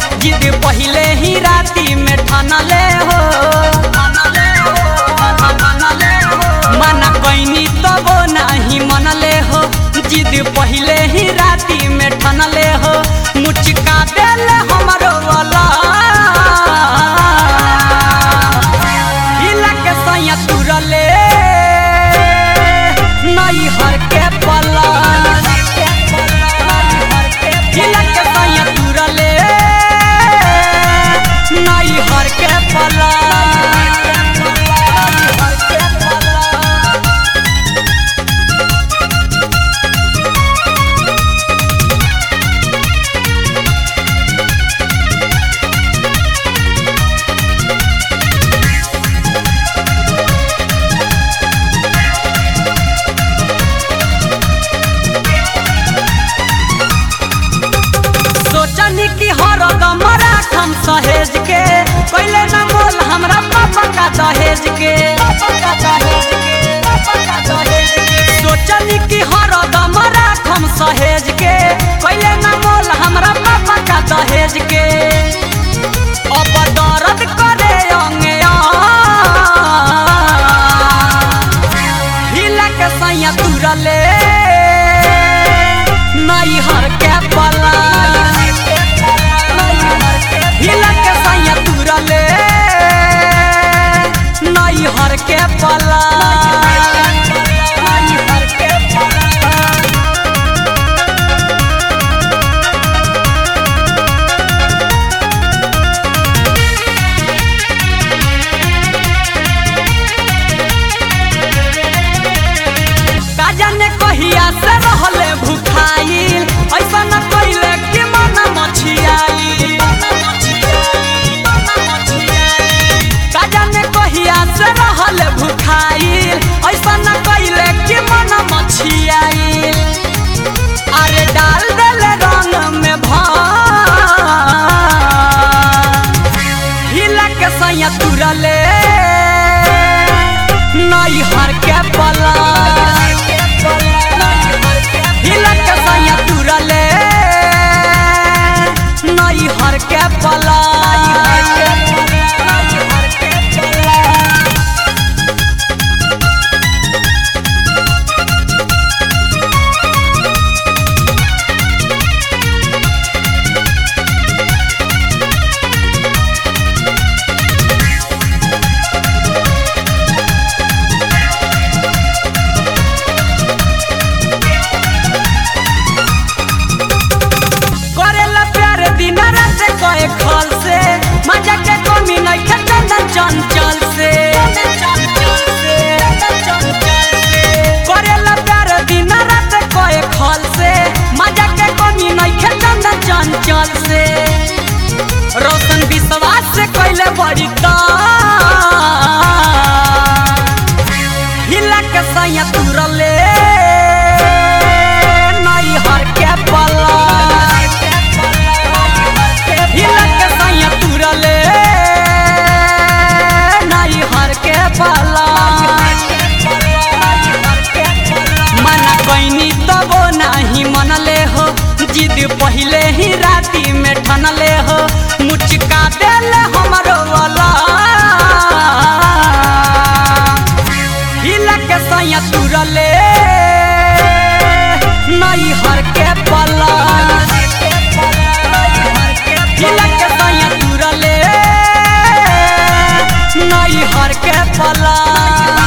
जिद पहिले ही राती में ठानले हो मना कैनी तबो नाही मनले हो जिद पहिले ही राती में ठानले हो मुचका देले हमरो वाला हिला के सैया तुरले नई हर के पला हिला के सैया तुरले नई हर के पला सोचनी कि हरदम राखम सहेज के पहले न मोल हमरा पापा का दहेज के सोचनी कि हरदम राखम सहेज के पहले न मोल हमरा पापा का दहेज के अब दर्द करे अंगे हिला के सैया तुरले नई हर के पला हिला के सैया तुरले नई हर के पला का जाने कहिया से रहले भुखाइल ऐसा न कइले कि मन मछियाई का जाने कहिया से रहले भुखाइल ऐसा न कइले कि मन मछियाई अरे डाल देले रंग में भांग हिला के सैया तुरले नई हर के पला हिला के सैया तुरले नई हर के पला करेला प्यार दिन रात कए खल से मजा के कमी नहीं खे चंदन चंचल से करेला प्यार दिन रात कए खल से मजा के कमी नहीं खे चंदन चंचल से रोशन विश्वास से कैले बड़ी ता हिला के सैया तुरले नई हर के पला हिला के सैया तुरले नई हर के पला मना कैनी तबो नाही मनले हो जिद पहिले ही राती में ठनले हो मुचका देले हमरो वाला हिला के सैया तुरले नई हर के पला हिला के सैया तुरले नई हर के पला